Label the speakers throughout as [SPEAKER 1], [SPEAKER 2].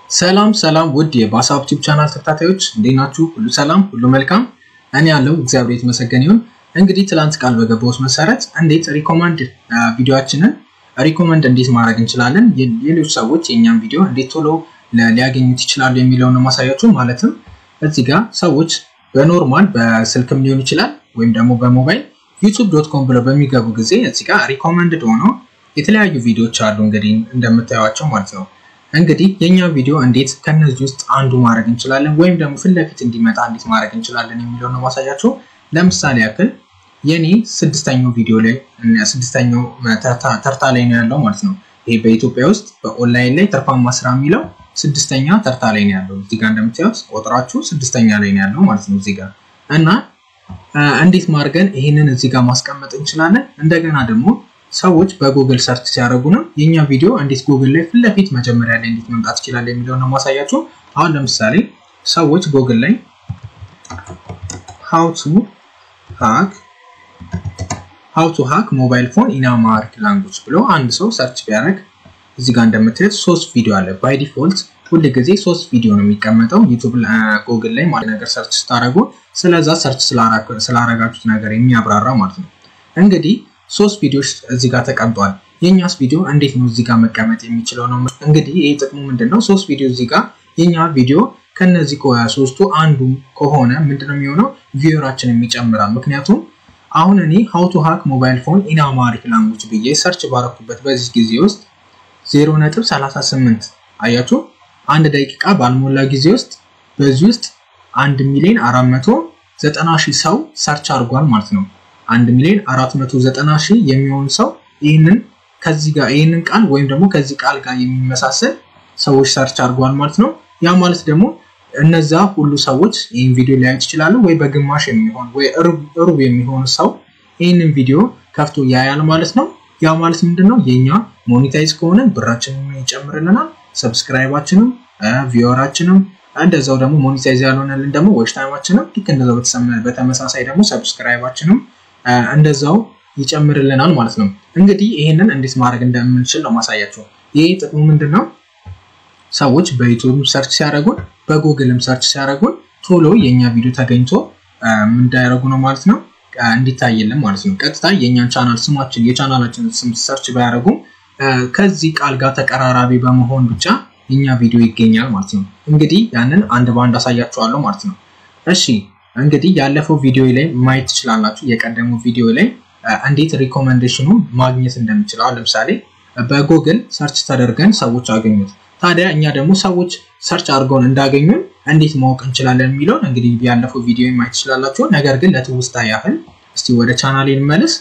[SPEAKER 1] ሰላም ሰላም ውድ የባሳብ ቲዩብ ቻናል ተከታታዮች እንዴት ናችሁ? ሁሉ ሰላም፣ ሁሉ መልካም። እኔ ያለው እግዚአብሔር የተመሰገነ ይሁን። እንግዲህ ትላንት ቃል በገባሁት መሰረት እንዴት ሪኮመንድ ቪዲዮአችንን ሪኮመንድ እንዴት ማድረግ እንችላለን፣ ሌሎች ሰዎች የእኛን ቪዲዮ እንዴት ቶሎ ሊያገኙት ይችላሉ የሚለውን ማሳያችሁ። ማለትም እዚህ ጋር ሰዎች በኖርማል በስልክም ሊሆን ይችላል ወይም ደግሞ በሞባይል ዩቱብ ዶት ኮም ብለው በሚገቡ ጊዜ እዚህ ጋር ሪኮመንድድ ሆነው የተለያዩ ቪዲዮዎች አሉ እንግዲህ እንደምታዩቸው ማለት ነው። እንግዲህ የኛ ቪዲዮ እንዴት ከነዚህ ውስጥ አንዱ ማድረግ እንችላለን ወይም ደግሞ ፊት ለፊት እንዲመጣ እንዴት ማድረግ እንችላለን የሚለው ነው ማሳያችሁ። ለምሳሌ ያክል የኔ ስድስተኛው ቪዲዮ ላይ ስድስተኛው ተርታ ላይ ነው ያለው ማለት ነው። ይሄ በኢትዮጵያ ውስጥ በኦንላይን ላይ ትርፋማ ስራ የሚለው ስድስተኛ ተርታ ላይ ነው ያለው። እዚጋ እንደምታዩት ቁጥራችሁ ስድስተኛ ላይ ነው ያለው ማለት ነው እዚጋ እና እንዴት ማድረግን ይህንን እዚጋ ማስቀመጥ እንችላለን። እንደገና ደግሞ ሰዎች በጉግል ሰርች ሲያደርጉ ነው የኛ ቪዲዮ እንዴት ጉግል ላይ ፊት ለፊት መጀመሪያ ላይ እንዴት መምጣት ይችላል የሚለው ነው ማሳያችሁ። አሁን ለምሳሌ ሰዎች ጉግል ላይ ሃው ቱ ሃክ ሃው ቱ ሃክ ሞባይል ፎን ኢን አማሪክ ላንጉጅ ብሎ አንድ ሰው ሰርች ቢያደርግ እዚህ ጋር እንደምታዩት ሶስት ቪዲዮ አለ። ባይ ዲፎልት ሁል ጊዜ ሶስት ቪዲዮ ነው የሚቀመጠው ዩቱብ ጉግል ላይ ማለት ነገር ሰርች ስታደርጉ ስለዛ ሰርች ስላረጋችሁት ነገር የሚያብራራ ማለት ነው። እንግዲህ ሶስት ቪዲዮዎች እዚህ ጋር ተቀምጧል። የእኛስ ቪዲዮ እንዴት ነው እዚህ ጋር መቀመጥ የሚችለው ነው። እንግዲህ ይህ ጥቅሙ ምንድን ነው? ሶስት ቪዲዮ እዚህ ጋር የኛ ቪዲዮ ከነዚህ ሶስቱ አንዱ ከሆነ ምንድነው የሚሆነው? ቪወራችንን ይጨምራል። ምክንያቱም አሁን እኔ ሀው ቱ ሃክ ሞባይል ፎን ኢን አማሪክ ላንጉጅ ብዬ ሰርች ባረኩበት በዚህ ጊዜ ውስጥ 0.38 አያችሁ፣ አንድ ደቂቃ ባልሞላ ጊዜ ውስጥ በዚህ ውስጥ አንድ ሚሊዮን 490 ሺህ ሰው ሰርች አድርጓል ማለት ነው። አንድ ሚሊዮን 490 ሺህ የሚሆን ሰው ይህንን ከዚህ ጋር ይህንን ቃል ወይም ደግሞ ከዚህ ቃል ጋር የሚመሳሰል ሰዎች ሰርች አድርጓል ማለት ነው። ያ ማለት ደግሞ እነዛ ሁሉ ሰዎች ይህን ቪዲዮ ሊያዩት ይችላሉ ወይ በግማሽ የሚሆን ወይ ሩብ የሚሆን ሰው ይህንን ቪዲዮ ከፍቶ ያያል ማለት ነው። ያ ማለት ምንድን ነው? የኛ ሞኔታይዝ ከሆነ ብራችንን ይጨምርልናል፣ ሰብስክራይባችንም ቪወራችንም እንደዛው ደግሞ ሞኔታይዝ ያልሆነልን ደግሞ ዎች ታይማችንም ልክ እንደዛው በተመሳሳይ ደግሞ ሰብስክራይባችንም እንደዛው ይጨምርልናል ማለት ነው። እንግዲህ ይህንን እንዴት ማድረግ እንደምንችል ነው ማሳያቸው። ይህ ጥቅሙ ምንድን ነው? ሰዎች በዩቱብ ሰርች ሲያደርጉን በጉግልም ሰርች ሲያደርጉን ቶሎ የእኛ ቪዲዮ ተገኝቶ እንዳያደርጉ ነው ማለት ነው እንዲታየልን ማለት ነው። ቀጥታ የእኛን ቻናል ስማችን የቻናላችን ስም ሰርች ባያደርጉም ከዚህ ቃል ጋር ተቀራራቢ በመሆን ብቻ የኛ ቪዲዮ ይገኛል ማለት ነው። እንግዲህ ያንን አንድ በአንድ አሳያችኋለሁ ማለት ነው። እሺ እንግዲህ ያለፈው ቪዲዮ ላይ ማየት ትችላላችሁ። የቀደመው ቪዲዮ ላይ እንዴት ሪኮመንዴሽኑ ማግኘት እንደሚችል አሁን ለምሳሌ በጉግል ሰርች ተደርገን ሰዎች አገኙት። ታዲያ እኛ ደግሞ ሰዎች ሰርች አድርገውን እንዳገኙን እንዴት ማወቅ እንችላለን የሚለውን እንግዲህ ያለፈው ቪዲዮ ማየት ትችላላችሁ። ነገር ግን ለትውስታ ያህል እስቲ ወደ ቻናሌ እንመለስ።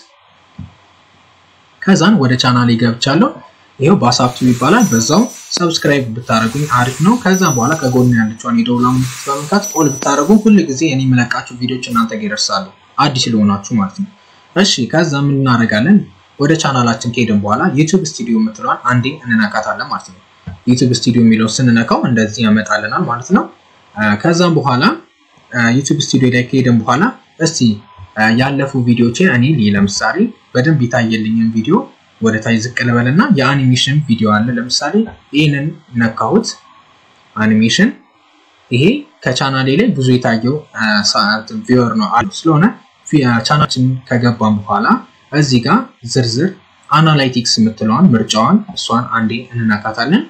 [SPEAKER 1] ከዛን ወደ ቻናሌ ገብቻለሁ። ይኸው ባሳብቱ ይባላል። በዛው ሰብስክራይብ ብታደረጉኝ አሪፍ ነው። ከዛ በኋላ ከጎን ያለችውን የደውላ ምልክት በመንካት ኦል ብታደረጉ ሁል ጊዜ እኔ የምለቃችሁ ቪዲዮች እናንተ ጋር ይደርሳሉ፣ አዲስ ለሆናችሁ ማለት ነው። እሺ ከዛ ምን እናደርጋለን? ወደ ቻናላችን ከሄድን በኋላ ዩቱብ ስቱዲዮ የምትለዋን አንዴ እንነካታለን ማለት ነው። ዩቱብ ስቱዲዮ የሚለው ስንነካው እንደዚህ ያመጣልናል ማለት ነው። ከዛም በኋላ ዩቱብ ስቱዲዮ ላይ ከሄድን በኋላ እስቲ ያለፉ ቪዲዮችን እኔ ለምሳሌ በደንብ የታየልኝን ቪዲዮ ወደ ታች ዝቅ ልበልና የአኒሜሽን ቪዲዮ አለ። ለምሳሌ ይህንን ነካሁት አኒሜሽን። ይሄ ከቻናሌ ላይ ብዙ የታየው ቪወር ነው አሉ ስለሆነ ቻናችን ከገባን በኋላ እዚህ ጋር ዝርዝር አናላይቲክስ የምትለዋን ምርጫዋን እሷን አንዴ እንነካታለን።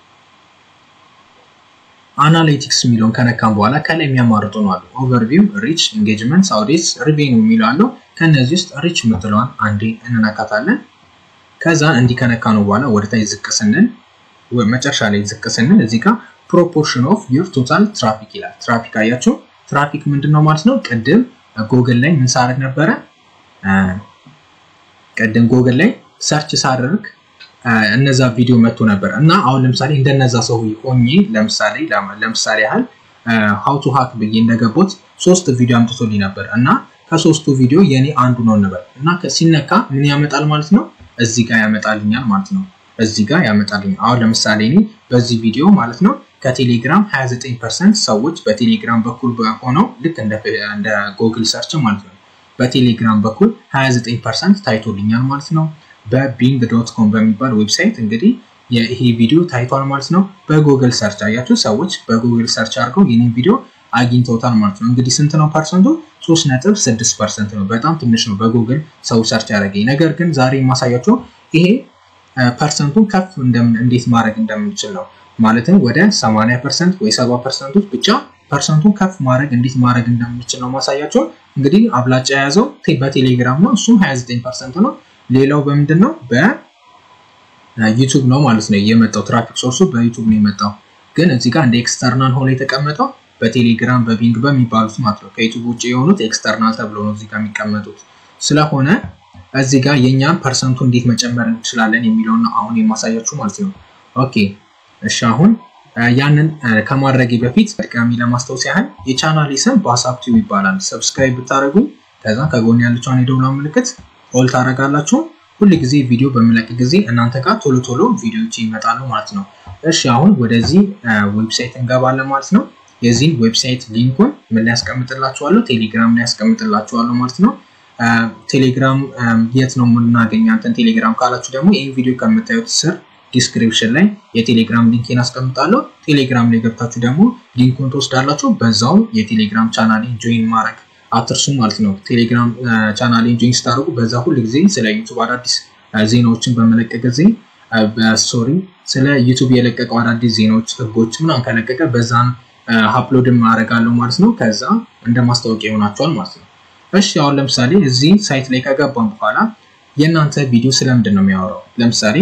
[SPEAKER 1] አናላይቲክስ የሚለውን ከነካም በኋላ ከላይ የሚያማርጡ ነው አሉ። ኦቨርቪው፣ ሪች፣ ኤንጌጅመንት፣ ሳውዲስ፣ ሪቬኒው የሚለው አለው። ከእነዚህ ውስጥ ሪች የምትለዋን አንዴ እንነካታለን። ከዛን እንዲህ ከነካ ነው በኋላ ወደ ታች ዝቅ ስንል መጨረሻ ላይ ዝቅ ስንል እዚህ ጋር ፕሮፖርሽን ኦፍ ዩር ቶታል ትራፊክ ይላል። ትራፊክ አያችሁ፣ ትራፊክ ምንድን ነው ማለት ነው? ቅድም ጎግል ላይ ምን ሳደርግ ነበረ? ቅድም ጎግል ላይ ሰርች ሳደርግ እነዛ ቪዲዮ መጥቶ ነበር እና አሁን ለምሳሌ እንደነዛ ሰው ሆኜ ለምሳሌ ለምሳሌ ያህል ሀው ቱ ሃክ ብዬ እንደገቦት ሶስት ቪዲዮ አምጥቶልኝ ነበር እና ከሶስቱ ቪዲዮ የኔ አንዱ ነው እንበል እና ሲነካ ምን ያመጣል ማለት ነው እዚህ ጋር ያመጣልኛል ማለት ነው። እዚህ ጋር ያመጣልኛል። አሁን ለምሳሌ እኔ በዚህ ቪዲዮ ማለት ነው ከቴሌግራም 29% ሰዎች በቴሌግራም በኩል ሆነው ልክ እንደ ጉግል ሰርች ማለት ነው በቴሌግራም በኩል 29% ታይቶልኛል ማለት ነው። በቢንግ ዶት ኮም በሚባል ዌብሳይት እንግዲህ ይሄ ቪዲዮ ታይቷል ማለት ነው። በጉግል ሰርች አያችሁ፣ ሰዎች በጉግል ሰርች አድርገው ይህንን ቪዲዮ አግኝተውታል ማለት ነው። እንግዲህ ስንት ነው ፐርሰንቱ? 3.6 ፐርሰንት ነው። በጣም ትንሽ ነው በጉግል ሰው ሰርች ያደረገኝ። ነገር ግን ዛሬ የማሳያቸው ይሄ ፐርሰንቱን ከፍ እንዴት ማድረግ እንደምንችል ነው። ማለትም ወደ 80 ፐርሰንት ወይ 70 ፐርሰንቶች ብቻ ፐርሰንቱን ከፍ ማድረግ እንዴት ማድረግ እንደምንችል ነው ማሳያቸው። እንግዲህ አብላጫ የያዘው በቴሌግራም ነው፣ እሱም 29 ፐርሰንት ነው። ሌላው በምንድን ነው? በዩቱብ ነው ማለት ነው የመጣው። ትራፊክ ሶርሱ በዩቱብ ነው የመጣው። ግን እዚህ ጋር እንደ ኤክስተርናል ሆኖ የተቀመጠው በቴሌግራም በቢንግ በሚባሉት ማለት ነው። ከዩቱብ ውጭ የሆኑት ኤክስተርናል ተብሎ ነው እዚህ ጋር የሚቀመጡት። ስለሆነ እዚህ ጋር የእኛን ፐርሰንቱ እንዴት መጨመር እንችላለን የሚለውን ነው አሁን የማሳያችሁ ማለት ነው። ኦኬ እሺ አሁን ያንን ከማድረጌ በፊት ድጋሚ ለማስታወስ ያህል የቻናሌ ስም በሀሳብ ቲዩብ ይባላል። ሰብስክራይብ ብታደረጉ ከዛ ከጎን ያለችውን የደውላ ምልክት ኦል ታደረጋላችሁ። ሁል ጊዜ ቪዲዮ በምለቅ ጊዜ እናንተ ጋር ቶሎ ቶሎ ቪዲዮዎች ይመጣሉ ማለት ነው። እሺ አሁን ወደዚህ ዌብሳይት እንገባለን ማለት ነው። የዚህን ዌብሳይት ሊንኩን ምን ላይ ያስቀምጥላችኋለሁ? ቴሌግራም ላይ ያስቀምጥላችኋለሁ ማለት ነው። ቴሌግራም የት ነው የምናገኝ አንተን ቴሌግራም ካላችሁ ደግሞ ይህን ቪዲዮ ከምታዩት ስር ዲስክሪፕሽን ላይ የቴሌግራም ሊንኬን አስቀምጣለሁ። ቴሌግራም ላይ ገብታችሁ ደግሞ ሊንኩን ትወስዳላችሁ። በዛው የቴሌግራም ቻናሌን ጆይን ማድረግ አትርሱ ማለት ነው። ቴሌግራም ቻናሌን ጆይን ስታደርጉ በዛ ሁል ጊዜ ስለ ዩቱብ አዳዲስ ዜናዎችን በመለቀቅ ጊዜ በስቶሪ ስለ ዩቱብ የለቀቀው አዳዲስ ዜናዎች፣ ህጎች ምናምን ከለቀቀ በዛን አፕሎድም አደርጋለሁ ማለት ነው። ከዛ እንደ ማስታወቂያ ይሆናቸዋል ማለት ነው። እሺ አሁን ለምሳሌ እዚህ ሳይት ላይ ከገባን በኋላ የእናንተ ቪዲዮ ስለምንድን ነው የሚያወራው? ለምሳሌ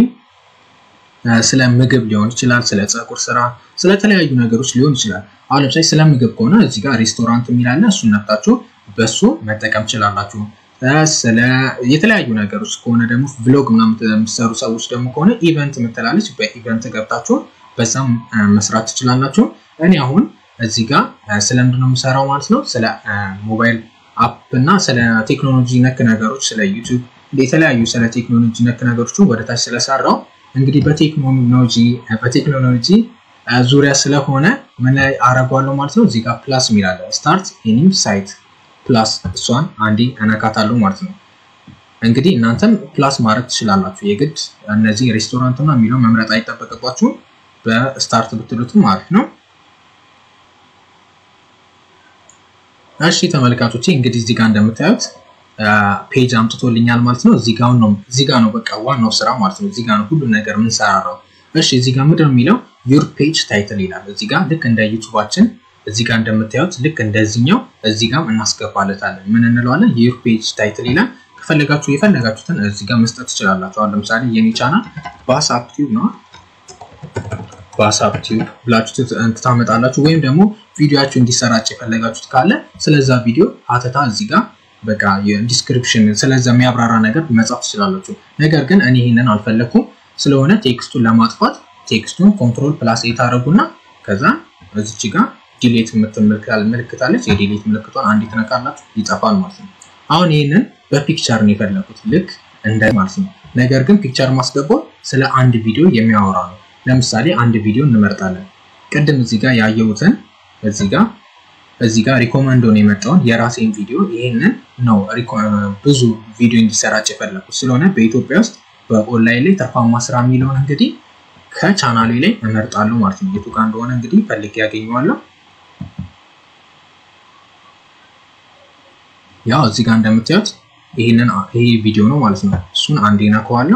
[SPEAKER 1] ስለ ምግብ ሊሆን ይችላል፣ ስለ ፀጉር ስራ፣ ስለተለያዩ ነገሮች ሊሆን ይችላል። አሁን ለምሳሌ ስለ ምግብ ከሆነ እዚህ ጋር ሬስቶራንት የሚላለ እሱን ነፍታችሁ በሱ መጠቀም ትችላላችሁ። ስለ የተለያዩ ነገሮች ከሆነ ደግሞ ቭሎግ ምናምን የምትሰሩ ሰዎች ደግሞ ከሆነ ኢቨንት የምትላለች በኢቨንት ገብታችሁ በዛም መስራት ትችላላችሁ። እኔ አሁን እዚህ ጋር ስለምንድነው የምሰራው ማለት ነው ስለ ሞባይል አፕ እና ስለ ቴክኖሎጂ ነክ ነገሮች ስለ ዩቱብ የተለያዩ ስለ ቴክኖሎጂ ነክ ነገሮችን ወደታች ስለሰራው እንግዲህ በቴክኖሎጂ በቴክኖሎጂ ዙሪያ ስለሆነ ምን ላይ አረጓለሁ ማለት ነው። እዚህ ጋር ፕላስ የሚላለ ስታርት ኒው ሳይት ፕላስ እሷን አንዴ እነካታለሁ ማለት ነው። እንግዲህ እናንተም ፕላስ ማድረግ ትችላላችሁ። የግድ እነዚህ ሬስቶራንትና የሚለው መምረጥ አይጠበቅባችሁም። በስታርት ብትሉትም ማለት ነው። እሺ ተመልካቾቼ እንግዲህ እዚህ ጋር እንደምታዩት ፔጅ አምጥቶልኛል ማለት ነው። እዚህ ጋር ነው እዚህ ጋር ነው በቃ ዋናው ስራ ማለት ነው። እዚህ ጋር ነው ሁሉ ነገር የምንሰራራው። እሺ እዚህ ጋር ምንድን ነው የሚለው ዩር ፔጅ ታይትል ይላል። እዚህ ጋር ልክ እንደ ዩቱባችን እዚህ ጋር እንደምታዩት ልክ እንደዚህኛው እዚህ ጋር እናስገባለታለን። ምን እንለዋለን? ዩር ፔጅ ታይትል ይላል። ከፈለጋችሁ የፈለጋችሁትን እዚህ ጋር መስጠት ትችላላችሁ። አሁን ለምሳሌ የኔ ቻናል በሀሳብ ቲዩብ ነው በሀሳብ ቲዩብ ብላችሁ ታመጣላችሁ። ወይም ደግሞ ቪዲዮችሁ እንዲሰራጭ የፈለጋችሁት ካለ ስለዛ ቪዲዮ ሀተታ እዚህ ጋር በቃ የዲስክሪፕሽን ስለዛ የሚያብራራ ነገር መጻፍ ትችላላችሁ። ነገር ግን እኔ ይህንን አልፈለግኩም ስለሆነ ቴክስቱን ለማጥፋት ቴክስቱን ኮንትሮል ፕላስ ኤ ታደረጉና ከዛ እዚች ጋር ዲሌት ምልክታለች። የዲሌት ምልክቷን አንዴ ትነካላችሁ ይጠፋል ማለት ነው። አሁን ይህንን በፒክቸር ነው የፈለጉት ልክ እንደ ማለት ነው። ነገር ግን ፒክቸር ማስገባው ስለ አንድ ቪዲዮ የሚያወራ ነው። ለምሳሌ አንድ ቪዲዮ እንመርጣለን። ቅድም እዚህ ጋር ያየሁትን እዚህ ጋር እዚህ ጋር ሪኮመንዶ ነው የመጣውን የራሴን ቪዲዮ ይህንን ነው ብዙ ቪዲዮ እንዲሰራጭ የፈለኩት ስለሆነ በኢትዮጵያ ውስጥ በኦንላይን ላይ ትርፋማ ስራ የሚለውን እንግዲህ ከቻናሌ ላይ እመርጣለሁ ማለት ነው። የቱ ጋር እንደሆነ እንግዲህ ፈልጌ ያገኘዋለሁ። ያው እዚህ ጋር እንደምታዩት ይህንን ይሄ ቪዲዮ ነው ማለት ነው። እሱን አንዴ ነካዋለሁ።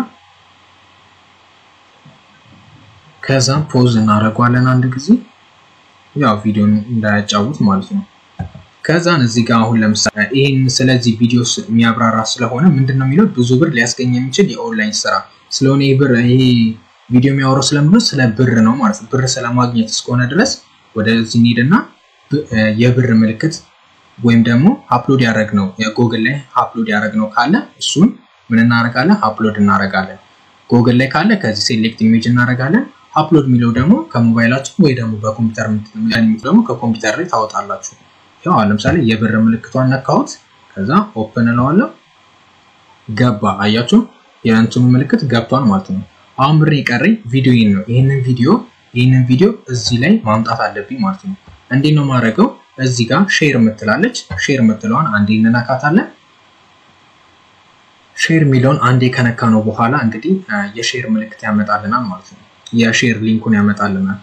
[SPEAKER 1] ከዛም ፖዝ እናደርገዋለን አንድ ጊዜ ያው ቪዲዮን እንዳያጫውት ማለት ነው። ከዛን እዚህ ጋር አሁን ለምሳሌ ይህን ስለዚህ ቪዲዮ የሚያብራራ ስለሆነ ምንድን ነው የሚለው ብዙ ብር ሊያስገኝ የሚችል የኦንላይን ስራ ስለሆነ ይህ ብር ይሄ ቪዲዮ የሚያወራው ስለምንድን ስለ ብር ነው ማለት ነው። ብር ስለማግኘት እስከሆነ ድረስ ወደዚህ እንሂድና የብር ምልክት ወይም ደግሞ አፕሎድ ያደረግ ነው ጎግል ላይ አፕሎድ ያደረግ ነው ካለ እሱን ምን እናደርጋለን? አፕሎድ እናደርጋለን። ጎግል ላይ ካለ ከዚህ ሴሌክት ኢሜጅ እናደርጋለን። አፕሎድ የሚለው ደግሞ ከሞባይላችን ወይ ደግሞ በኮምፒውተር ደግሞ ከኮምፒውተር ላይ ታወጣላችሁ። ያው ለምሳሌ የብር ምልክቷን ነካሁት፣ ከዛ ኦፕን እለዋለሁ። ገባ። አያችሁ የእንትኑ ምልክት ገብቷል ማለት ነው። አሁን ብር የቀረኝ ቪዲዮ ነው። ይህንን ቪዲዮ ይህንን ቪዲዮ እዚህ ላይ ማምጣት አለብኝ ማለት ነው። እንዴት ነው ማድረገው? እዚህ ጋር ሼር የምትላለች ሼር የምትለዋን አንዴ እንነካታለን። ሼር የሚለውን አንዴ ከነካ ነው በኋላ እንግዲህ የሼር ምልክት ያመጣልናል ማለት ነው። የሼር ሊንኩን ያመጣልናል።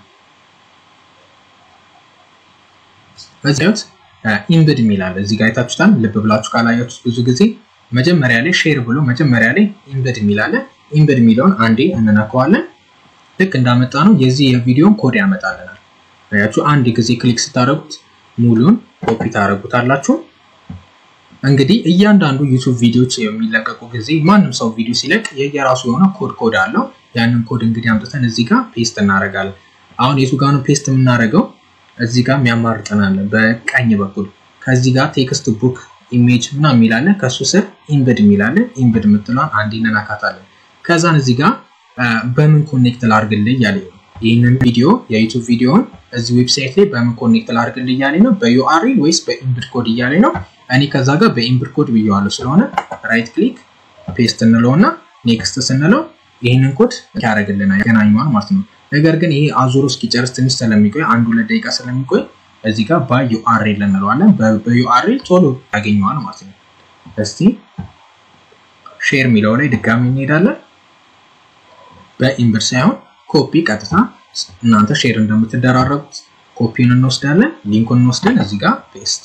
[SPEAKER 1] በዚያት ኢምብድ የሚላል እዚህ ጋር አይታችሁታል። ልብ ብላችሁ ካላያችሁት ብዙ ጊዜ መጀመሪያ ላይ ሼር ብሎ መጀመሪያ ላይ ኢምብድ የሚላለ ኢምብድ የሚለውን አንዴ እንነካዋለን። ልክ እንዳመጣ ነው የዚህ የቪዲዮን ኮድ ያመጣልናል። አያችሁ አንድ ጊዜ ክሊክ ስታደርጉት ሙሉን ኮፒ ታደርጉታላችሁ። እንግዲህ እያንዳንዱ ዩቱብ ቪዲዮዎች የሚለቀቁ ጊዜ ማንም ሰው ቪዲዮ ሲለቅ የየራሱ የሆነ ኮድ ኮድ አለው። ያንን ኮድ እንግዲህ አምጥተን እዚህ ጋር ፔስት እናደርጋለን። አሁን የቱ ጋር ነው ፔስት የምናደርገው? እዚህ ጋር የሚያማርጠናለን በቀኝ በኩል ከዚህ ጋር ቴክስት ቡክ ኢሜጅ ምናምን የሚላለን ከሱ ስር ኢምብድ የሚላለን ኢምብድ የምትለዋን አንዴ እንነካታለን። ከዛን እዚህ ጋር በምን ኮኔክት ላርግልህ እያለኝ ነው። ይህንን ቪዲዮ የዩቱብ ቪዲዮን እዚህ ዌብሳይት ላይ በምን ኮኔክት ላርግልህ እያለኝ ነው። በዩአርኤል ወይስ በኢምብድ ኮድ እያለኝ ነው። እኔ ከዛ ጋር በኢምብድ ኮድ ብየዋለሁ። ስለሆነ ራይት ክሊክ ፔስት እንለው እና ኔክስት ስንለው ይህንን ኮድ ያደርግልናል ያገናኘዋል ማለት ነው። ነገር ግን ይሄ አዙሮ እስኪጨርስ ትንሽ ስለሚቆይ አንድ ሁለት ደቂቃ ስለሚቆይ እዚህ ጋር በዩአርኤል እንለዋለን። በዩአርኤል ቶሎ ያገኘዋል ማለት ነው። እስቲ ሼር የሚለው ላይ ድጋሚ እንሄዳለን። በኢምብድ ሳይሆን ኮፒ ቀጥታ እናንተ ሼር እንደምትደራረጉት ኮፒን እንወስዳለን። ሊንኩን እንወስደን እዚህ ጋር ፔስት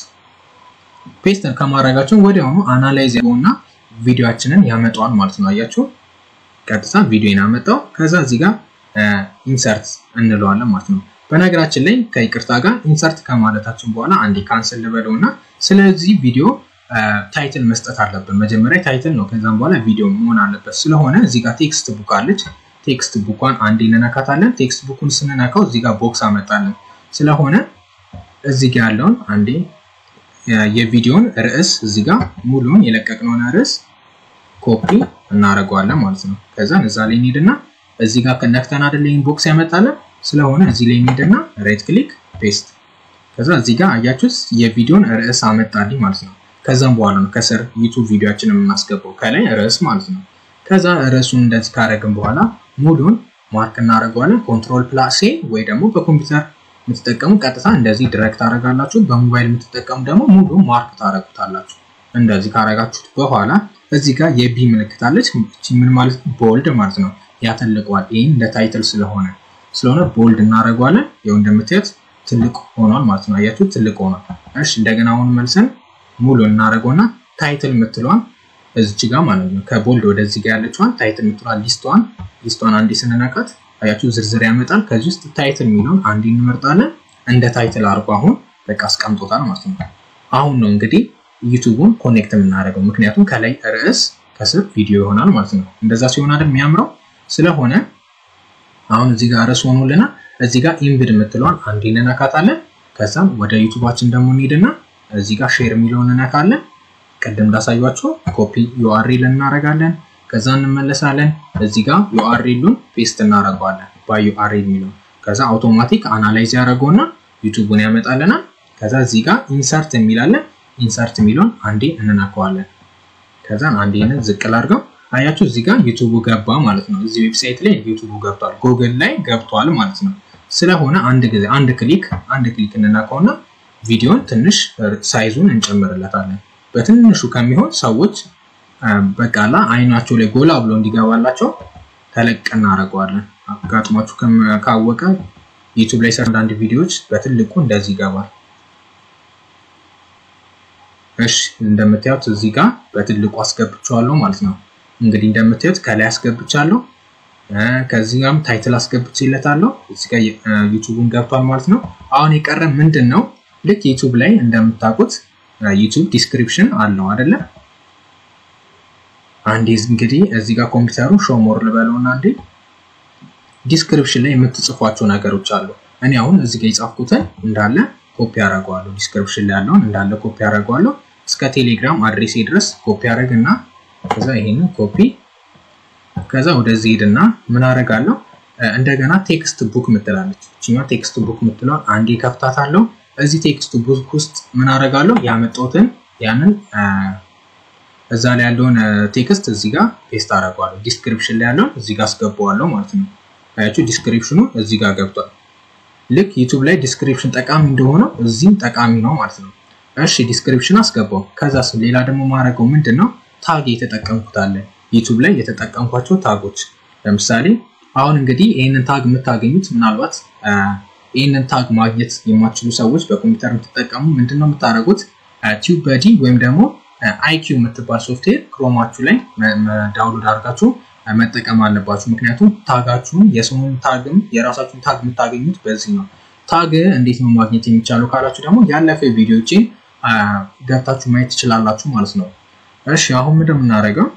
[SPEAKER 1] ፔስት ከማድረጋችን ወዲያውኑ አናላይዝ ያለውና ቪዲዮችንን ያመጣዋል ማለት ነው። አያችሁ ቀጥታ ቪዲዮን ያመጣው። ከዛ እዚህ ጋር ኢንሰርት እንለዋለን ማለት ነው። በነገራችን ላይ ከይቅርታ ጋር ኢንሰርት ከማለታችን በኋላ አንዴ ካንስል ልበለው እና ስለዚህ ቪዲዮ ታይትል መስጠት አለብን። መጀመሪያ ታይትል ነው፣ ከዛም በኋላ ቪዲዮ መሆን አለበት። ስለሆነ እዚህ ጋር ቴክስት ቡክ አለች። ቴክስት ቡኳን አንዴ እንነካታለን። ቴክስት ቡኩን ስንነካው እዚህ ጋር ቦክስ አመጣለን። ስለሆነ እዚህ ጋር ያለውን አንዴ የቪዲዮን ርዕስ እዚህ ጋር ሙሉውን የለቀቅነውን ርዕስ ኮፒ እናደርገዋለን ማለት ነው። ከዛን እዛ ላይ እንሄድና እዚህ ጋር ከነክተን አይደለ ይሄን ቦክስ ያመጣለን። ስለሆነ እዚህ ላይ እንሄድና ራይት ክሊክ ፔስት። ከዛ እዚህ ጋር አያችሁት የቪዲዮን ርዕስ አመጣልኝ ማለት ነው። ከዛም በኋላ ነው ከስር ዩቱብ ቪዲዮችን የምናስገባው ከላይ ርዕስ ማለት ነው። ከዛ ርዕሱን እንደዚህ ካደረግን በኋላ ሙሉን ማርክ እናደርገዋለን። ኮንትሮል ፕላስ ኤ ወይ ደግሞ በኮምፒውተር የምትጠቀሙ ቀጥታ እንደዚህ ድረክት ታደርጋላችሁ። በሞባይል የምትጠቀሙ ደግሞ ሙሉ ማርክ ታደርጉታላችሁ። እንደዚህ ካደረጋችሁት በኋላ እዚህ ጋር የቢ ምልክት አለች። ምን ማለት ቦልድ ማለት ነው። ያተልቀዋል። ይህም እንደ ታይትል ስለሆነ ስለሆነ ቦልድ እናደርገዋለን። ይኸው እንደምታዩት ትልቅ ሆኗል ማለት ነው። አያችሁት? ትልቅ ሆኗል። እሺ እንደገና አሁን መልሰን ሙሉ እናደርገውና ታይትል የምትለዋን እዚች ጋር ማለት ነው ከቦልድ ወደዚህ ጋር ያለችዋን ታይትል የምትለዋን ሊስቷን ሊስቷን አንዴ ስንነካት አያችሁ ዝርዝር ያመጣል። ከዚህ ውስጥ ታይትል የሚለውን አንዴ እንመርጣለን። እንደ ታይትል አድርጎ አሁን በቃ አስቀምጦታል ማለት ነው። አሁን ነው እንግዲህ ዩቱቡን ኮኔክት የምናደርገው ምክንያቱም ከላይ ርዕስ ከስር ቪዲዮ ይሆናል ማለት ነው። እንደዛ ሲሆን አይደል የሚያምረው። ስለሆነ አሁን እዚህ ጋር ርዕስ ሆኖልና እዚህ ጋር ኢምብድ የምትለዋን አንዴ እንነካታለን። ከዛም ወደ ዩቱባችን ደግሞ እንሄድና እዚህ ጋር ሼር የሚለውን እነካለን። ቅድም እንዳሳያችሁ ኮፒ ዩአርኤል እናደርጋለን። ከዛ እንመለሳለን። እዚህ ጋር ዩአርኤሉን ፔስት እናደርገዋለን ባይ ዩአርኤል የሚለው ከዛ አውቶማቲክ አናላይዝ ያደረገውና ዩቱቡን ያመጣልናል። ከዛ እዚህ ጋር ኢንሰርት የሚላለን ኢንሰርት የሚለውን አንዴ እንነካዋለን። ከዛን አንዴ ዝቅ ላድርገው። አያችሁ እዚህ ጋር ዩቱቡ ገባ ማለት ነው። እዚህ ዌብሳይት ላይ ዩቱቡ ገብቷል፣ ጉግል ላይ ገብቷል ማለት ነው። ስለሆነ አንድ ጊዜ አንድ ክሊክ አንድ ክሊክ እንነካውና ቪዲዮን ትንሽ ሳይዙን እንጨምርለታለን። በትንሹ ከሚሆን ሰዎች በቃላ አይናቸው ላይ ጎላ ብሎ እንዲገባላቸው ተለቅ እናደርገዋለን። አጋጥሟችሁ ካወቀ ዩቱብ ላይ ሰር አንዳንድ ቪዲዮዎች በትልቁ እንደዚህ ይገባል። እሺ እንደምታዩት እዚህ ጋር በትልቁ አስገብቼዋለሁ ማለት ነው። እንግዲህ እንደምታዩት ከላይ አስገብቻለሁ፣ ከዚህ ጋርም ታይትል አስገብቼለታለሁ። እዚህ ጋር ዩቱቡን ገብቷል ማለት ነው። አሁን የቀረ ምንድን ነው? ልክ ዩቱብ ላይ እንደምታውቁት ዩቱብ ዲስክሪፕሽን አለው አይደለ? አንዴ እንግዲህ እዚህ ጋር ኮምፒውተሩ ሾሞር ልበለውና አንዴ ዲስክሪፕሽን ላይ የምትጽፏቸው ነገሮች አሉ። እኔ አሁን እዚህ ጋር የጻፍኩትን እንዳለ ኮፒ አደርገዋለሁ። ዲስክሪፕሽን ላይ ያለውን እንዳለ ኮፒ አደርገዋለሁ። እስከ ቴሌግራም አድሬሴ ድረስ ኮፒ አደረግና ከዛ ይሄንን ኮፒ ከዛ ወደዚህ ሄድና ምን አደርጋለሁ እንደገና ቴክስት ቡክ ምትላለች እችኛዋ ቴክስት ቡክ ምትለውን አንዴ ከፍታታለሁ። እዚህ ቴክስት ቡክ ውስጥ ምን አደርጋለሁ ያመጣሁትን ያንን እዛ ላይ ያለውን ቴክስት እዚህ ጋር ፔስት አደርገዋለሁ። ዲስክሪፕሽን ላይ ያለውን እዚህ ጋር አስገባዋለሁ ማለት ነው። አያችሁ ዲስክሪፕሽኑ እዚህ ጋር ገብቷል። ልክ ዩቱብ ላይ ዲስክሪፕሽን ጠቃሚ እንደሆነው እዚህም ጠቃሚ ነው ማለት ነው። እሺ ዲስክሪፕሽን አስገባው። ከዛ ሌላ ደግሞ ማድረገው ምንድን ነው ታግ የተጠቀምኩት አለ ዩቱብ ላይ የተጠቀምኳቸው ታጎች ለምሳሌ አሁን እንግዲህ ይህንን ታግ የምታገኙት ምናልባት ይህንን ታግ ማግኘት የማትችሉ ሰዎች በኮምፒውተር የምትጠቀሙ ምንድን ነው የምታደርጉት? ቲዩብ በዲ ወይም ደግሞ አይኪው የምትባል ሶፍትዌር ክሮማችሁ ላይ ዳውንሎድ አድርጋችሁ መጠቀም አለባችሁ። ምክንያቱም ታጋችሁን የሰውን ታግም የራሳችሁን ታግ የምታገኙት በዚህ ነው። ታግ እንዴት ነው ማግኘት የሚቻለው ካላችሁ ደግሞ ያለፈ ቪዲዮችን ገብታችሁ ማየት ትችላላችሁ ማለት ነው። እሺ አሁን ምንድን የምናደርገው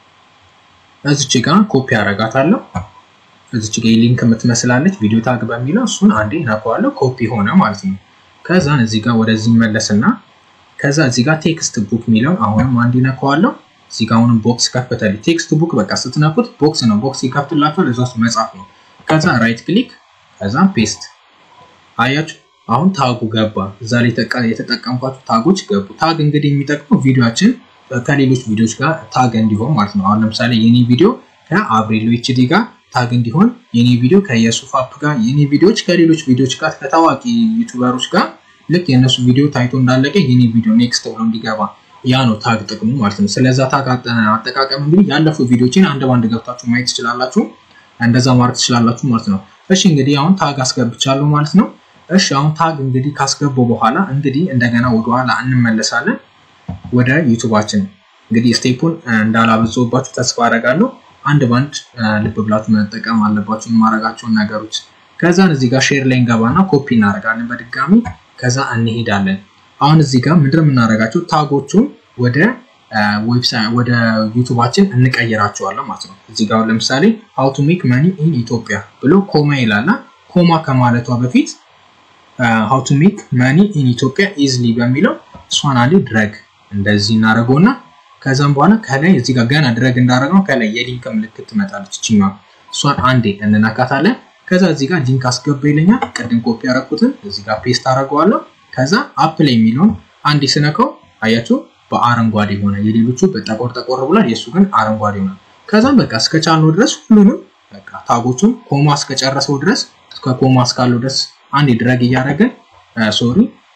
[SPEAKER 1] እዚች ጋር ኮፒ አረጋታለሁ። እዚች ጋር ሊንክ የምትመስላለች ቪዲዮ ታግ በሚለው እሱን አንዴ ነካዋለሁ፣ ኮፒ ሆነ ማለት ነው። ከዛን እዚህ ጋር ወደዚህ መለስና ከዛ እዚህ ጋር ቴክስት ቡክ የሚለው አሁንም አንዴ ነካዋለሁ። እዚህ ጋር አሁንም ቦክስ ከፈተልኝ። ቴክስት ቡክ በቃ ስትነኩት ቦክስ ነው፣ ቦክስ ይከፍትላችኋል። እዛ ውስጥ መጻፍ ነው። ከዛ ራይት ክሊክ ከዛ ፔስት አያችሁ አሁን ታጉ ገባ። እዛ ላይ የተጠቀምኳቸው ታጎች ገቡ። ታግ እንግዲህ የሚጠቅመው ቪዲዮችን ከሌሎች ቪዲዮዎች ጋር ታግ እንዲሆን ማለት ነው። አሁን ለምሳሌ የኔ ቪዲዮ ከአብሬሎ ኤችዲ ጋር ታግ እንዲሆን፣ የኔ ቪዲዮ ከየሱፍ አፕ ጋር፣ የኔ ቪዲዮዎች ከሌሎች ቪዲዮዎች ጋር ከታዋቂ ዩቱበሮች ጋር ልክ የእነሱ ቪዲዮ ታይቶ እንዳለቀ የኔ ቪዲዮ ኔክስት ብሎ እንዲገባ ያ ነው ታግ ጥቅሙ ማለት ነው። ስለዛ ታግ አጠቃቀም እንግዲህ ያለፉ ቪዲዮችን አንድ ባንድ ገብታችሁ ማየት ትችላላችሁ። እንደዛ ማድረግ ትችላላችሁ ማለት ነው። እሺ እንግዲህ አሁን ታግ አስገብቻለሁ ማለት ነው። እሺ አሁን ታግ እንግዲህ ካስገባው በኋላ እንግዲህ እንደገና ወደኋላ እንመለሳለን ወደ ዩቱባችን። እንግዲህ ስቴፑን እንዳላበዛባችሁ ተስፋ አደርጋለሁ። አንድ ባንድ ልብ ብላችሁ መጠቀም አለባችሁ የማደርጋቸውን ነገሮች። ከዛን እዚህ ጋር ሼር ላይ እንገባና ኮፒ እናደርጋለን በድጋሚ ከዛ እንሄዳለን። አሁን እዚህ ጋር ምንድን የምናደርጋቸው ታጎቹን ወደ ዌብሳይት ወደ ዩቱባችን እንቀይራቸዋለን ማለት ነው። እዚህ ጋር ለምሳሌ ሃው ቱ ሜክ መኒ ኢን ኢትዮጵያ ብሎ ኮማ ይላልና ኮማ ከማለቷ በፊት ሃው ቱ ሜክ መኒ ኢን ኢትዮጵያ ኢዝሊ በሚለው እሷን አንዴ ድረግ እንደዚህ እናደርገውና ከዛም በኋላ ከላይ እዚህ ጋር ገና ድረግ እንዳደረግነው ከላይ የሊንክ ምልክት ትመጣለች። እችኛ እሷን አንዴ እንነካታለን። ከዛ እዚህ ጋር ሊንክ አስገባ ይለኛል። ቅድም ኮፒ ያደረኩትን እዚህ ጋር ፔስት አደርገዋለሁ። ከዛ አፕ ላይ የሚለውን አንዴ ስነካው አያችሁ በአረንጓዴ ሆነ። የሌሎቹ በጠቆር ጠቆር ብሏል፣ የእሱ ግን አረንጓዴ ሆነ። ከዛም በቃ እስከቻልነው ድረስ ሁሉንም በቃ ታጎቹን ኮማ እስከጨረሰው ድረስ እስከ ኮማ እስካለው ድረስ አንዴ ድረግ እያደረግን ሶሪ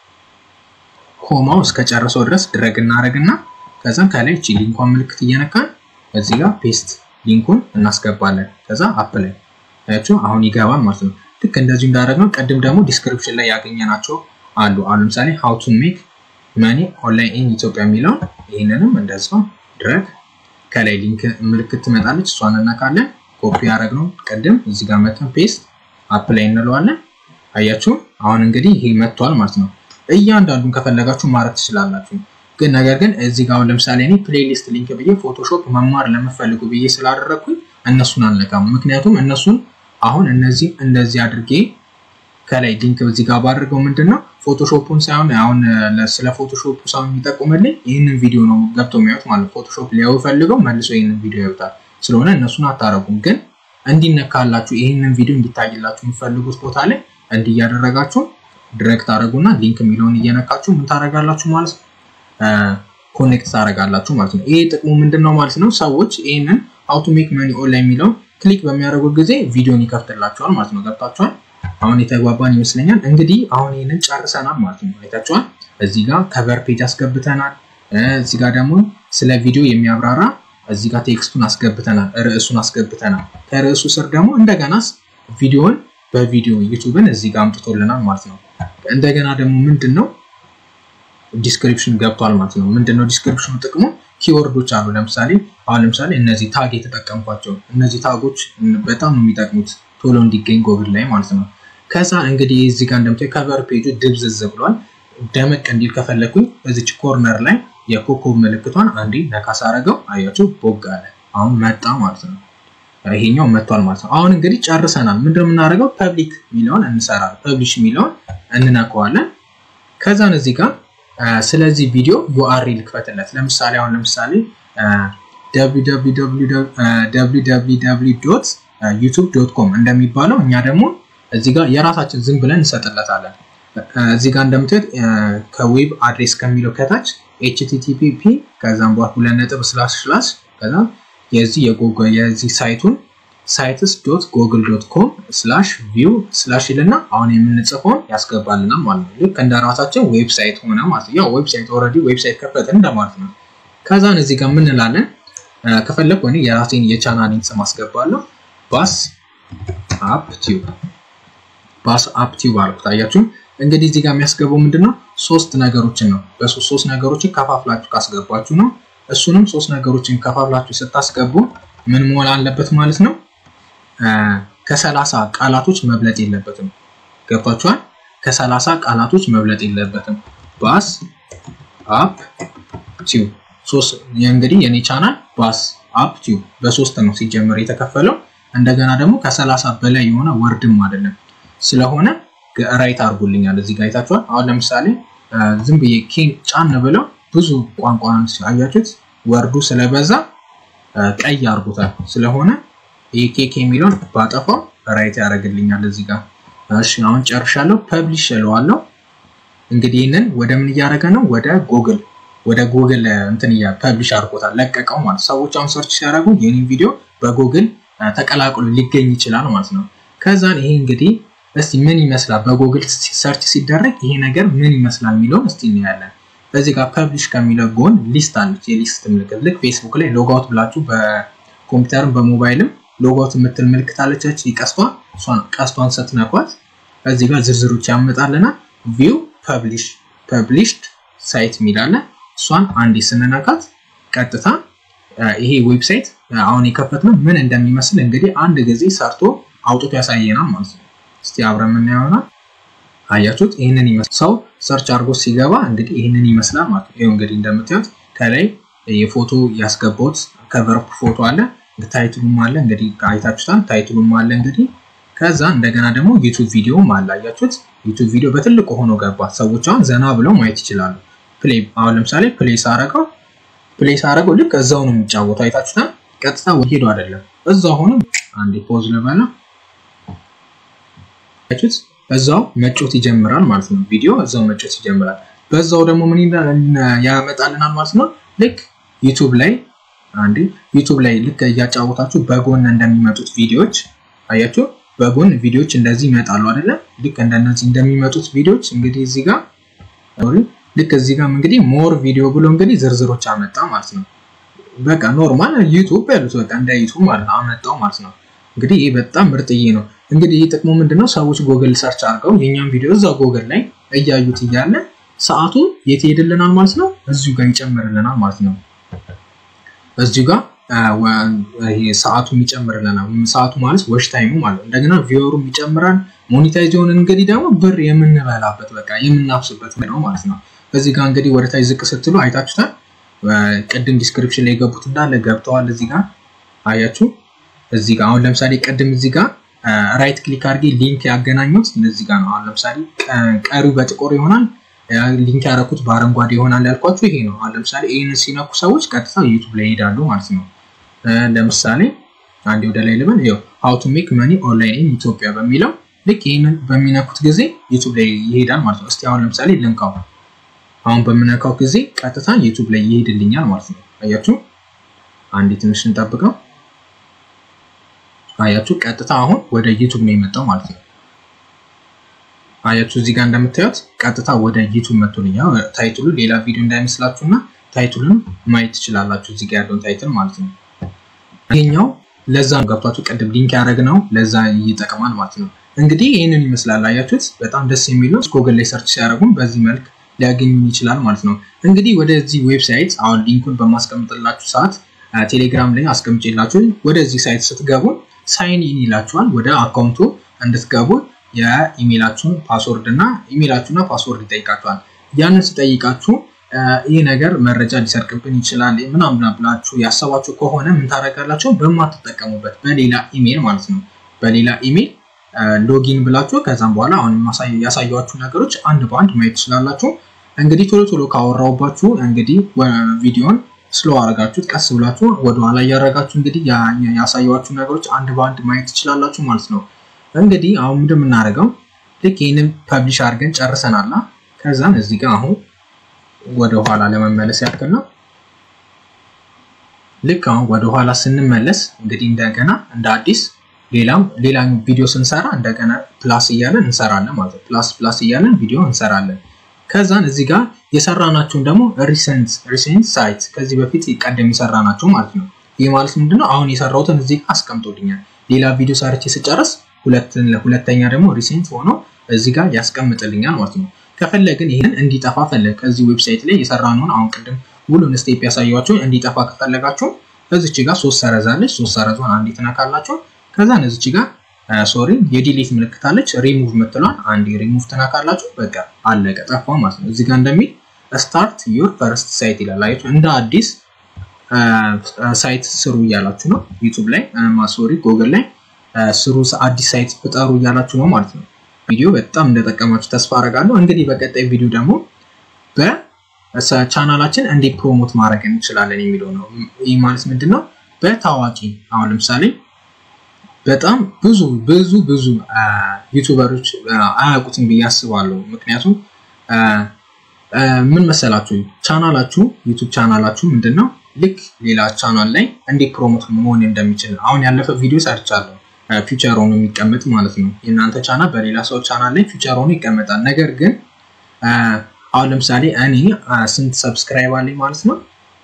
[SPEAKER 1] ኮማው እስከጨረሰው ድረስ ድረግ እናደረግና ከዛም ከላይ እቺ ሊንኳን ምልክት እየነካን እዚህ ጋር ፔስት ሊንኩን እናስገባለን። ከዛ አፕ ላይ ያቸው አሁን ይገባል ማለት ነው። ልክ እንደዚሁ እንዳደረግነው ቅድም ደግሞ ዲስክሪፕሽን ላይ ያገኘናቸው አሉ። አሁን ለምሳሌ ሃው ቱ ሜክ መኒ ኦንላይን ኢን ኢትዮጵያ የሚለውን ይህንንም እንደዛው ድረግ ከላይ ሊንክ ምልክት ትመጣለች። እሷን እነካለን። ኮፒ ያደረግነው ቅድም እዚህ ጋር መተን ፔስት አፕ ላይ እንለዋለን። አያችሁ አሁን እንግዲህ ይሄ መጥቷል ማለት ነው። እያንዳንዱን ከፈለጋችሁ ማድረግ ትችላላችሁ። ግን ነገር ግን እዚህ ጋር አሁን ለምሳሌ እኔ ፕሌሊስት ሊንክ ብዬ ፎቶሾፕ መማር ለምፈልጉ ብዬ ስላደረግኩኝ እነሱን አልነካም። ምክንያቱም እነሱን አሁን እነዚህ እንደዚህ አድርጌ ከላይ ሊንክ እዚህ ጋር ባድርገው ምንድን ነው ፎቶሾፑን ሳይሆን አሁን ስለ ፎቶሾፑ ሳይሆን የሚጠቁምልኝ ይህንን ቪዲዮ ነው ገብቶ የሚያዩት ማለት ፎቶሾፕ ሊያዩ ፈልገው መልሶ ይህንን ቪዲዮ ያዩታል። ስለሆነ እነሱን አታረጉም። ግን እንዲነካላችሁ ይህንን ቪዲዮ እንዲታይላችሁ የሚፈልጉት ቦታ ላይ እንዲህ እያደረጋችሁ ድረግ ታደረጉና ሊንክ የሚለውን እየነካችሁ ምን ታደረጋላችሁ ማለት ነው ኮኔክት ታደረጋላችሁ ማለት ነው። ይሄ ጥቅሙ ምንድን ነው ማለት ነው? ሰዎች ይህንን ሃው ቱ ሜክ መኒ ኦንላይን የሚለውን ክሊክ በሚያደርጉት ጊዜ ቪዲዮን ይከፍትላቸዋል ማለት ነው። ገብታችኋል? አሁን የተግባባን ይመስለኛል። እንግዲህ አሁን ይህንን ጨርሰናል ማለት ነው። አይታችኋል? እዚህ ጋር ከቨር ፔጅ አስገብተናል። እዚህ ጋር ደግሞ ስለ ቪዲዮ የሚያብራራ እዚህ ጋር ቴክስቱን አስገብተናል፣ ርዕሱን አስገብተናል። ከርዕሱ ስር ደግሞ እንደገና ቪዲዮን በቪዲዮ ዩቱብን እዚህ ጋር አምጥቶልናል ማለት ነው። እንደገና ደግሞ ምንድን ነው ዲስክሪፕሽን ገብቷል ማለት ነው። ምንድነው ዲስክሪፕሽኑ ጥቅሙ? ኪወርዶች አሉ። ለምሳሌ አሁን ለምሳሌ እነዚህ ታግ የተጠቀምኳቸው እነዚህ ታጎች በጣም ነው የሚጠቅሙት ቶሎ እንዲገኝ ጎግል ላይ ማለት ነው። ከዛ እንግዲህ እዚህ ጋር እንደምታዩ ከቨር ፔጁ ድብዝዝ ብሏል። ደመቅ እንዲል ከፈለኩኝ እዚች ኮርነር ላይ የኮከብ ምልክቷን አንዴ ነካስ አረገው አያችሁ ቦግ አለ። አሁን መጣ ማለት ነው። ይሄኛው መጥቷል ማለት ነው። አሁን እንግዲህ ጨርሰናል። ምንድነው የምናደርገው? ፐብሊክ የሚለውን እንሰራለን። ፐብሊሽ የሚለውን እንነካዋለን። ከዛን እዚህ ጋር ስለዚህ ቪዲዮ ዩአርኤል ክፈትለት። ለምሳሌ አሁን ለምሳሌ ዩቱብ ዶት ኮም እንደሚባለው እኛ ደግሞ እዚህ ጋር የራሳችን ዝም ብለን እንሰጥለታለን። እዚህ ጋር እንደምታዩት ከዌብ አድሬስ ከሚለው ከታች ኤችቲቲፒፒ ከዛም በኋላ ሁለት ነጥብ ስላሽ ስላሽ ከዛ የዚህ የዚህ ሳይቱን ሳይትስ ዶት ጎግል ዶት ኮም ስላሽ ቪው ስላሽ ይልና አሁን የምንጽፈውን ያስገባልናል ማለት ነው። ልክ እንደ ራሳችን ዌብሳይት ሆነ ማለት ነው። ያው ዌብሳይት ኦልሬዲ ዌብሳይት ከፈትን እንደማለት ነው። ከዛን እዚህ ጋር ምን እንላለን? ከፈለግ እኔ የራሴን የቻናሌን ስም አስገባለሁ። ባስ አፕ ቲዩብ ባስ አፕ ቲዩብ አልኩት። አያችሁ እንግዲህ እዚህ ጋር የሚያስገባው ምንድነው ሶስት ነገሮችን ነው። በሶስት ሶስት ነገሮችን ከፋፍላችሁ ካስገባችሁ ነው። እሱንም ሶስት ነገሮችን ከፋፍላችሁ ስታስገቡ ምን መሆን አለበት ማለት ነው? ከሰላሳ ቃላቶች መብለጥ የለበትም። ገብቷችኋል? ከሰላሳ ቃላቶች መብለጥ የለበትም። ባስ አፕ ቲዩብ ሶስት እንግዲህ የኔ ቻናል ባስ አፕ ቲዩብ በሶስት ነው ሲጀመር የተከፈለው። እንደገና ደግሞ ከሰላሳ በላይ የሆነ ወርድም አይደለም ስለሆነ ራይት አድርጎልኛል። እዚህ ጋር አይታችኋል። አሁን ለምሳሌ ዝም ብዬ ኬን ጫን ብለው ብዙ ቋንቋን አያችሁት፣ ወርዱ ስለበዛ ቀይ አድርጎታል። ስለሆነ ይህ ኬክ የሚለውን ባጠፋው ራይት ያደርግልኛል እዚህ ጋር። እሺ አሁን ጨርሻለሁ። ፐብሊሽ እለዋለሁ። እንግዲህ ይህንን ወደ ምን እያደረገ ነው? ወደ ጉግል ወደ ጉግል እንትን እያ ፐብሊሽ አድርጎታል፣ ለቀቀው ማለት ሰዎች አሁን ሰርች ሲያደርጉ የኔን ቪዲዮ በጉግል ተቀላቅሎ ሊገኝ ይችላል ማለት ነው። ከዛን ይሄ እንግዲህ እስቲ ምን ይመስላል በጉግል ሰርች ሲደረግ ይሄ ነገር ምን ይመስላል የሚለውን እስቲ እናያለን። በዚህ ጋር ፐብሊሽ ከሚለው ጎን ሊስት አለች፣ የሊስት ምልክት ልክ ፌስቡክ ላይ ሎጋውት ብላችሁ በኮምፒውተርም በሞባይልም ሎጋውት የምትል ምልክት አለቻች። ቀስቷ እሷን ቀስቷን ስትነኳት እዚህ ጋር ዝርዝሮች ያመጣልናል። ቪው ፐብሊሽ ፐብሊሽድ ሳይት የሚላለ እሷን አንዴ ስንነካት ቀጥታ ይሄ ዌብሳይት አሁን የከፈትነው ምን እንደሚመስል እንግዲህ አንድ ጊዜ ሰርቶ አውጥቶ ያሳየናል ማለት ነው። እስቲ አብረን የምናየውና አያችሁት? ይህንን ይመስል ሰው ሰርች አድርጎ ሲገባ እንግዲህ ይህንን ይመስላል ማለት ነው። ይኸው እንግዲህ እንደምታዩት ከላይ የፎቶ ያስገባሁት ከቨር ፎቶ አለ፣ ታይትሉም አለ። እንግዲህ አይታችሁታል። ታይትሉም አለ እንግዲህ ከዛ እንደገና ደግሞ ዩቱብ ቪዲዮም አለ። አያችሁት? ዩቱብ ቪዲዮ በትልቁ ሆኖ ገባ። ሰዎች አሁን ዘና ብለው ማየት ይችላሉ። ፕሌይ አሁን ለምሳሌ ፕሌይ ሳረገው ፕሌይ ሳረገው ልክ እዛው ነው የሚጫወተው። አይታችሁታል። ቀጥታ ሄዶ አይደለም እዛው ሆኖ አንዴ ፖዝ ልበላ ያችሁት እዛው መጮት ይጀምራል ማለት ነው። ቪዲዮ እዛው መጮት ይጀምራል። በዛው ደግሞ ምን ያመጣልናል ማለት ነው። ልክ ዩቱብ ላይ አንዴ ዩቱብ ላይ ልክ እያጫወታችሁ በጎን እንደሚመጡት ቪዲዮዎች አያችሁ፣ በጎን ቪዲዮዎች እንደዚህ ይመጣሉ አይደለ? ልክ እንደነዚህ እንደሚመጡት ቪዲዮዎች እንግዲህ እዚህ ጋር ልክ እዚህ ጋር እንግዲህ ሞር ቪዲዮ ብሎ እንግዲህ ዝርዝሮች አመጣ ማለት ነው። በቃ ኖርማል ዩቱብ ያሉት በቃ እንደ ዩቱብ ማለት ነው አመጣው ማለት ነው። እንግዲህ ይህ በጣም ምርጥዬ ነው። እንግዲህ ይህ ጥቅሙ ምንድነው? ሰዎች ጎግል ሰርች አድርገው የኛም ቪዲዮ እዛ ጎግል ላይ እያዩት እያለ ሰዓቱ የት ይሄድልናል ማለት ነው? እዚሁ ጋር ይጨምርልናል ማለት ነው። እዚሁ ጋር ሰዓቱ ይጨምርልናል። ሰዓቱ ማለት ወሽ ታይሙ ማለት ነው። እንደገና ቪወሩም ይጨምራል። ሞኒታይዝ የሆነ እንግዲህ ደግሞ ብር የምንበላበት በቃ የምናፍስበት ነው ማለት ነው። እዚህ ጋር እንግዲህ ወደ ታች ዝቅ ስትሉ አይታችሁታል። ቅድም ዲስክሪፕሽን ላይ የገቡት እንዳለ ገብተዋል። እዚህ ጋር አያችሁ። እዚህ ጋር አሁን ለምሳሌ ቅድም እዚህ ጋር ራይት ክሊክ አድርጌ ሊንክ ያገናኙት እዚህ ጋር ነው። አሁን ለምሳሌ ቀሪው በጥቁር ይሆናል፣ ሊንክ ያደረኩት በአረንጓዴ ይሆናል ያልኳችሁ ይሄ ነው። አሁን ለምሳሌ ይህንን ሲነኩ ሰዎች ቀጥታ ዩቱብ ላይ ይሄዳሉ ማለት ነው። ለምሳሌ አንዴ ወደ ላይ ልበል፣ ይኸው ሃው ቱ ሜክ መኒ ኦንላይን ኢን ኢትዮጵያ በሚለው ልክ ይህንን በሚነኩት ጊዜ ዩቱብ ላይ ይሄዳል ማለት ነው። እስቲ አሁን ለምሳሌ ልንካው። አሁን በምነካው ጊዜ ቀጥታ ዩቱብ ላይ ይሄድልኛል ማለት ነው። አያችሁ፣ አንዴ ትንሽ እንጠብቀው። አያችሁ ቀጥታ አሁን ወደ ዩቱብ ነው የመጣው ማለት ነው። አያችሁ እዚህ ጋር እንደምታዩት ቀጥታ ወደ ዩቱብ መጥቶልኛል። ታይትሉ ሌላ ቪዲዮ እንዳይመስላችሁና ታይትሉን ማየት ትችላላችሁ። እዚህ ጋር ያለውን ታይትል ማለት ነው። ይሄኛው ለዛ ነው ገብቷችሁ ቅድም ሊንክ ያደረግነው ለዛ ይጠቅማል ማለት ነው። እንግዲህ ይህንን ይመስላል። አያችሁት በጣም ደስ የሚለው ጎግል ላይ ሰርች ሲያደርጉም በዚህ መልክ ሊያገኙን ይችላል ማለት ነው። እንግዲህ ወደዚህ ዌብሳይት አሁን ሊንኩን በማስቀምጥላችሁ ሰዓት ቴሌግራም ላይ አስቀምጬላችሁ ወደዚህ ሳይት ስትገቡ ሳይን ኢን ይላችኋል። ወደ አካውንቱ እንድትገቡ የኢሜላችሁን ፓስወርድ እና ኢሜላችሁና ፓስወርድ ይጠይቃችኋል። ያንን ሲጠይቃችሁ ይህ ነገር መረጃ ሊሰርቅብን ይችላል ምናምን ብላችሁ ያሰባችሁ ከሆነ ምን ታደርጋላችሁ? በማትጠቀሙበት በሌላ ኢሜል ማለት ነው። በሌላ ኢሜል ሎጊን ብላችሁ ከዛም በኋላ አሁን ያሳያችሁ ነገሮች አንድ በአንድ ማየት ትችላላችሁ። እንግዲህ ቶሎ ቶሎ ካወራውባችሁ እንግዲህ ቪዲዮን ስሎ አረጋችሁት ቀስ ብላችሁ ወደኋላ እያረጋችሁ እንግዲህ ያሳያችሁ ነገሮች አንድ በአንድ ማየት ትችላላችሁ ማለት ነው። እንግዲህ አሁን ምንድን የምናደርገው ልክ ይህንን ፐብሊሽ አድርገን ጨርሰናላ። ከዛም እዚህ ጋር አሁን ወደኋላ ለመመለስ ያክል ነው። ልክ አሁን ወደኋላ ስንመለስ እንግዲህ እንደገና እንደ አዲስ ሌላም ሌላ ቪዲዮ ስንሰራ እንደገና ፕላስ እያለን እንሰራለን ማለት ነው። ፕላስ ፕላስ እያለን ቪዲዮ እንሰራለን። ከዛን እዚህ ጋር የሰራናቸውን ደግሞ ሪሰንት ሪሰንት ሳይት ከዚህ በፊት ቀደም የሰራናቸው ማለት ነው። ይህ ማለት ምንድነው? አሁን የሰራሁትን እዚህ ጋር አስቀምጦልኛል። ሌላ ቪዲዮ ሰርቼ ስጨርስ ሁለተኛ ደግሞ ሪሴንት ሆኖ እዚህ ጋር ያስቀምጥልኛል ማለት ነው። ከፈለግን ይህን እንዲጠፋ ፈለግ ከዚህ ዌብሳይት ላይ የሰራነውን አሁን ቅድም ሙሉን ስቴፕ ያሳያችሁ እንዲጠፋ ከፈለጋችሁ እዚች ጋር ሶስት ሰረዛለች። ሶስት ሰረዟን አንዴ ትነካላችሁ። ከዛ እዚች ጋር ሶሪ የዲሊት ምልክት አለች። ሪሙቭ ምትሏን አንዴ ሪሙቭ ትነካላችሁ። በቃ አለቀ፣ ጠፋ ማለት ነው። እዚህ ጋር እንደሚል ስታርት ዩር ፈርስት ሳይት ይላል። አያችሁ እንደ አዲስ ሳይት ስሩ እያላችሁ ነው። ዩቱብ ላይ ሶሪ ጎግል ላይ ስሩ አዲስ ሳይት ፍጠሩ እያላችሁ ነው ማለት ነው። ቪዲዮ በጣም እንደጠቀማችሁ ተስፋ አደርጋለሁ። እንግዲህ በቀጣይ ቪዲዮ ደግሞ በቻናላችን እንዴት ፕሮሞት ማድረግ እንችላለን የሚለው ነው። ይህ ማለት ምንድን ነው? በታዋቂ አሁን ለምሳሌ በጣም ብዙ ብዙ ብዙ ዩቱበሮች አያውቁትም ብዬ አስባለሁ። ምክንያቱም ምን መሰላችሁ ቻናላችሁ ዩቱብ ቻናላችሁ ምንድን ነው ልክ ሌላ ቻናል ላይ እንዴት ፕሮሞት መሆን እንደሚችል አሁን ያለፈ ቪዲዮ ሰርቻለሁ። ፊውቸር ሆኖ የሚቀመጥ ማለት ነው። የእናንተ ቻናል በሌላ ሰው ቻናል ላይ ፊውቸር ሆኖ ይቀመጣል። ነገር ግን አሁን ለምሳሌ እኔ ስንት ሰብስክራይብ አለኝ ማለት ነው?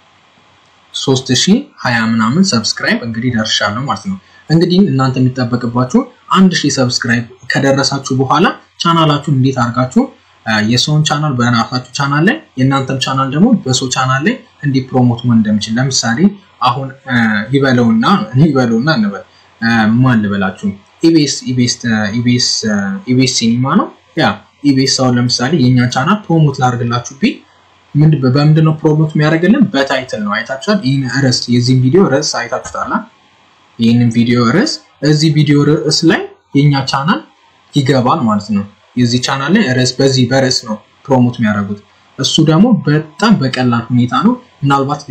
[SPEAKER 1] ሶስት ሺህ ሀያ ምናምን ሰብስክራይብ እንግዲህ ደርሻለሁ ማለት ነው። እንግዲህ እናንተ የሚጠበቅባችሁ አንድ ሺህ ሰብስክራይብ ከደረሳችሁ በኋላ ቻናላችሁን እንዴት አድርጋችሁ የሰውን ቻናል በራሳችሁ ቻናል ላይ የእናንተም ቻናል ደግሞ በሰው ቻናል ላይ እንዲህ ፕሮሞት መሆን እንደሚችል ለምሳሌ አሁን ይበለውና ይበለውና እንበል ማን ልበላችሁ ኢቤስ ኢቤስ ኢቤስ ኢቤስ ሲኒማ ነው ያ ኢቤስ አሁን ለምሳሌ የእኛን ቻናል ፕሮሞት ላድርግላችሁ ቢ በምንድን ነው ፕሮሞት የሚያደርግልን በታይትል ነው አይታችኋል ይህን ርዕስ የዚህን ቪዲዮ ርዕስ አይታችሁታል ይህንን ቪዲዮ ርዕስ እዚህ ቪዲዮ ርዕስ ላይ የእኛ ቻናል ይገባል ማለት ነው የዚህ ቻናል ላይ ርዕስ በዚህ በርዕስ ነው ፕሮሞት የሚያደርጉት እሱ ደግሞ በጣም በቀላል ሁኔታ ነው ምናልባት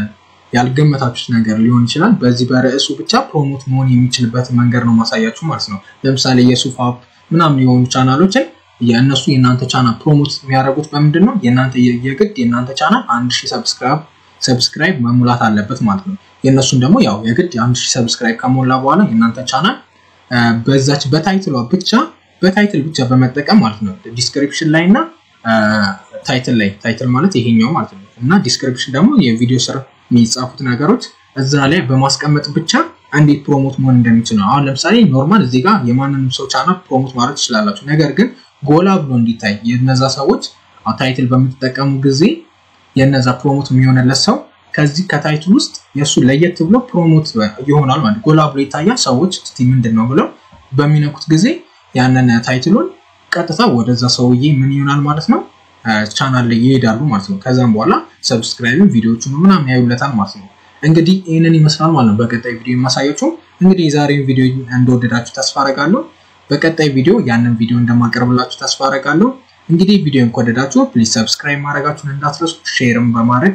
[SPEAKER 1] ያልገመታችሁት ነገር ሊሆን ይችላል በዚህ በርዕሱ ብቻ ፕሮሞት መሆን የሚችልበት መንገድ ነው ማሳያችሁ ማለት ነው ለምሳሌ የሱፍ አፕ ምናምን የሆኑ ቻናሎችን የእነሱ የእናንተ ቻናል ፕሮሞት የሚያደርጉት በምንድን ነው የእናንተ የግድ የእናንተ ቻናል አንድ ሺህ ሰብስክራይብ ሰብስክራይብ መሙላት አለበት ማለት ነው የእነሱን ደግሞ ያው የግድ አንድ ሺህ ሰብስክራይብ ከሞላ በኋላ የእናንተ ቻናል በዛች በታይትሏ ብቻ በታይትል ብቻ በመጠቀም ማለት ነው ዲስክሪፕሽን ላይ እና ታይትል ላይ ታይትል ማለት ይሄኛው ማለት ነው እና ዲስክሪፕሽን ደግሞ የቪዲዮ ስር የሚጻፉት ነገሮች እዛ ላይ በማስቀመጥ ብቻ እንዴት ፕሮሞት መሆን እንደሚችል ነው አሁን ለምሳሌ ኖርማል እዚህ ጋር የማንንም ሰው ቻናል ፕሮሞት ማድረግ ትችላላችሁ ነገር ግን ጎላ ብሎ እንዲታይ የነዛ ሰዎች ታይትል በምትጠቀሙ ጊዜ የነዛ ፕሮሞት የሚሆንለት ሰው ከዚህ ከታይትል ውስጥ የእሱ ለየት ብሎ ፕሮሞት ይሆናል ማለት ጎላ ብሎ ይታያል ሰዎች እስቲ ምንድን ነው ብለው በሚነኩት ጊዜ ያንን ታይትሉን ቀጥታ ወደዛ ሰውዬ ምን ይሆናል ማለት ነው ቻናል ላይ ይሄዳሉ ማለት ነው ከዛም በኋላ ሰብስክራይብ ቪዲዮቹን ምናምን ያዩለታል ማለት ነው እንግዲህ ይህንን ይመስላል ማለት ነው በቀጣይ ቪዲዮ የማሳያችሁ እንግዲህ የዛሬውን ቪዲዮ እንደወደዳችሁ ተስፋ አረጋለሁ በቀጣይ ቪዲዮ ያንን ቪዲዮ እንደማቀርብላችሁ ተስፋ አረጋለሁ እንግዲህ ቪዲዮን ከወደዳችሁ ፕሊዝ ሰብስክራይብ ማድረጋችሁን እንዳትረሱ ሼርም በማድረግ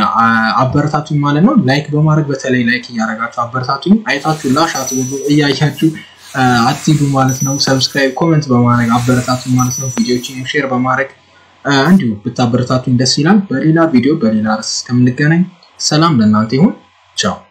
[SPEAKER 1] አበረታቱኝ ማለት ነው ላይክ በማድረግ በተለይ ላይክ እያደረጋችሁ አበረታቱኝ አይታችሁ ላሽ አትብሉ እያያችሁ አትሂዱ ማለት ነው ሰብስክራይብ ኮመንት በማድረግ አበረታቱኝ ማለት ነው ቪዲዮችን ሼር በማድረግ እንዲሁ ብታበረታቱኝ ደስ ይላል በሌላ ቪዲዮ በሌላ ርዕስ እስከምንገናኝ ሰላም ለእናንተ ይሁን ቻው